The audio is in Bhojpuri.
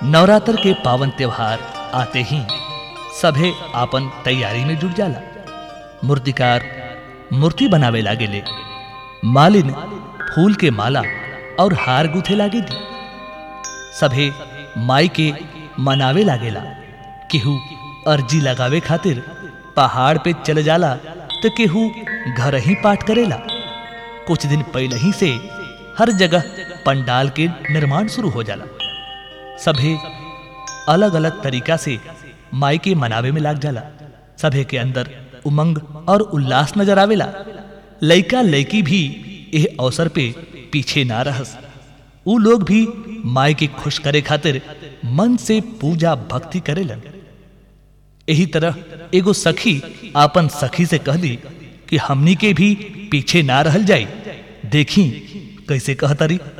नवरात्र के पावन त्योहार आते ही सभे आपन तैयारी में जुट जाला मूर्तिकार मूर्ति बनावे लागेले मालिन फूल के माला और हार गुथे लागेली सभे माई के मनावे लागेला केहू अर्जी लगावे खातिर पहाड़ पे चले जाला तो केहू घर ही पाठ करेला कुछ दिन पहले ही से हर जगह पंडाल के निर्माण शुरू हो जाला सभे अलग अलग तरीका से माई के मनावे में लाग जाला सभे के अंदर उमंग और उल्लास नजर आवेला लइका लइकी भी एह अवसर पे पीछे ना रहस ऊ लोग भी माई के खुश करे खातिर मन से पूजा भक्ति करेलन यही तरह एगो सखी आपन सखी से कहली कि हमनी के भी पीछे ना रहल जाई देखी कैसे कहतरी